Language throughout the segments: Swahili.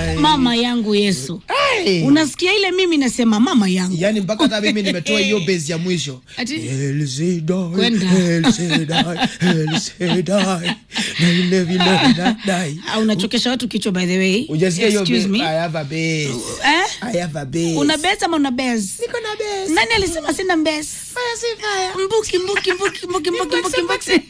mama yangu Yesu. Hey. Unasikia ile mimi nasema mama yangu. Yaani mpaka hata mimi nimetoa hiyo base ya mwisho. Ati- El Shaddai, Kwenda. El Shaddai, El Shaddai, na ile vile vinadai. Ah, unachokesha watu kichwa by the way. Hujasikia hiyo Excuse base? me. I have a base. Eh? I have a base. Una base ama una base? Niko na base. Nani alisema sina base? Fire si fire. Mbuki mbuki mbuki mbuki mbuki mbuki mbuki.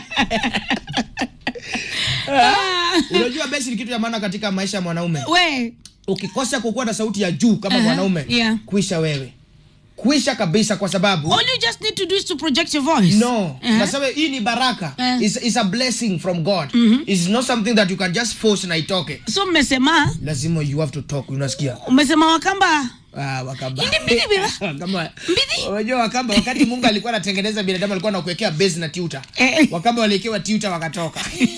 Ah, Unajua base ni kitu ya maana katika maisha ya mwanaume. We, Ukikosa kukuwa na sauti ya juu kama Aha, mwanaume, yeah. kuisha wewe. Kuisha kabisa kwa sababu all you just need to do is to project your voice. no Eh? nasema hii ni baraka Eh. is is a blessing from god It's not something that you can just force na itoke So mmesema lazima you have to talk unasikia umesema Wakamba Ah, wakamba Hindi mbidi biba. Wakamba- Mbidi. unajua wakamba wakati mungu alikuwa anatengeneza binadamu alikuwa anakuwekea base na tuta Eh. wakamba waliekewa tuta wakatoka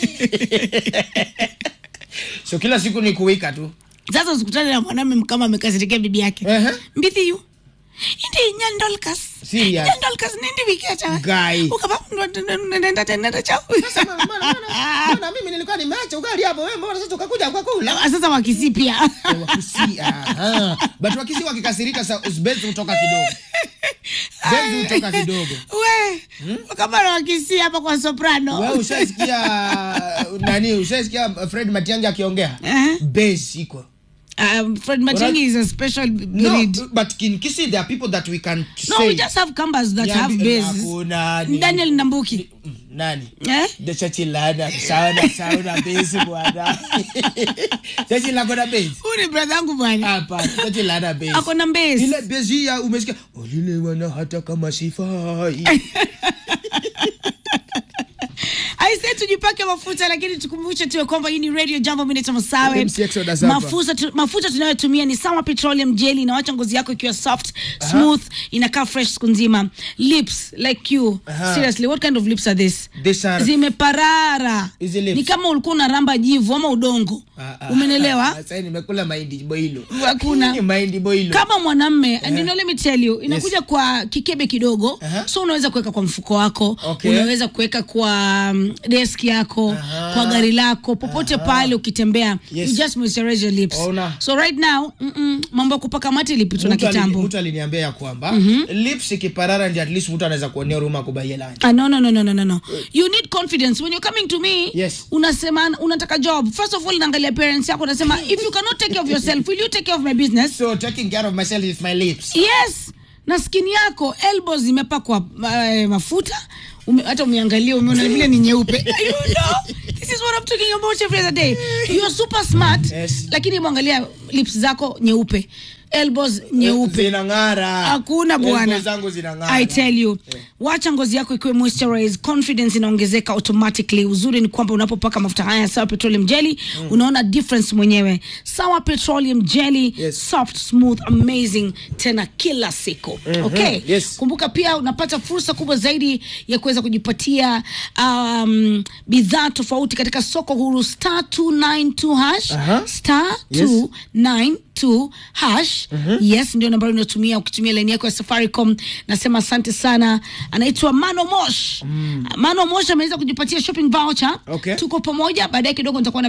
so kila siku ni kuwika tu sasa usikutane na mwanamume kama amekasirikia bibi yake Ehe. mbithi yu indi nyandolkas Serious? nyandolkas nindi wikecha Guy. ukaba nenda tena chao Sasa, mbona- mbona- mbona- mbona mimi nilikuwa nimeacha ugali hapo wewe mbona sasa ukakuja kwa kula sasa wakisi pia Eh, wakisi aha. but wakisi wakikasirika sa bezi hutoka kidogo bezi hutoka kidogo we kama na wakisi hapa kwa soprano wewe ushasikia nani ushasikia Fred Matiang'i akiongea Eh. base iko um, Fred Machengi is a special no breed but in Kisii there are people that we can no say we just have kambas that Yeah, have bi- bases hakuna ni- Daniel Nambuki Mm, nani eh dechachilana sauna sauna base bwana chachila kona base huyu ni brother yangu bwana hapa chachilana base ako na base ile base ya umesikia olile wana hata kama sifai aise tujipake mafuta lakini tukumbushe tuwe kwamba hii ni radio jambo mimi naitwa masawe MC Exodus hapa. mafuta tu, mafuta tunayotumia ni sawa petroleum jelly inawacha ngozi yako ikiwa soft smooth inakaa fresh siku nzima lips like you Aha. seriously what kind of lips are this These are- zimeparara Hizi lips. ni kama ulikuwa unaramba jivu ama udongo Ah, ah. umenelewa Sasa nimekula mahindi boilo. Hakuna. mahindi boilo. kama mwanamme and you know, let me tell you inakuja kwa kikebe kidogo Aha. so unaweza kuweka kwa mfuko wako Okay. unaweza kuweka kwa um, desk yako Aha. kwa gari lako popote pale ukitembea Yes. you just moisturize your lips Ona. so right now mm -mm, mambo ya kupaka mate ilipitwa na Mtu alini- kitambo mtu aliniambia ya kwamba lips ikiparara ndio at least mtu anaweza kuonea huruma kubaie lunch. Ah, no, no, no, no, no, no, no. You need confidence when you're coming to me. Yes. Unasema unataka job. First of all, naangalia parents yako unasema if you cannot take care of yourself, will you take care of my business? So taking care of myself is my lips. yes na skin yako elbows zimepakwa uh, mafuta Ume, hata umeangalia umeona vile ni nyeupe you know this is what I'm talking about every other day you are super smart Yes. lakini mwangalia lips zako nyeupe elbows nyeupe Zinang'ara. hakuna bwana Elbows zangu zinang'ara. i tell you wacha ngozi yako ikiwe moisturized confidence inaongezeka automatically uzuri ni kwamba unapopaka mafuta haya ya sawa petroleum jelly unaona difference mwenyewe sawa petroleum jelly Yes. soft smooth amazing tena kila siku okay Yes. kumbuka pia unapata fursa kubwa zaidi ya kuweza kujipatia um, bidhaa tofauti katika soko huru star 292 hash Aha. star Yes. 292 hash yes ndio nambari unatumia ukitumia laini yako ya safaricom nasema asante sana anaitwa mano mosh mano mosh ameweza kujipatia shopping voucher Okay. tuko pamoja baadaye kidogo nitakuwa na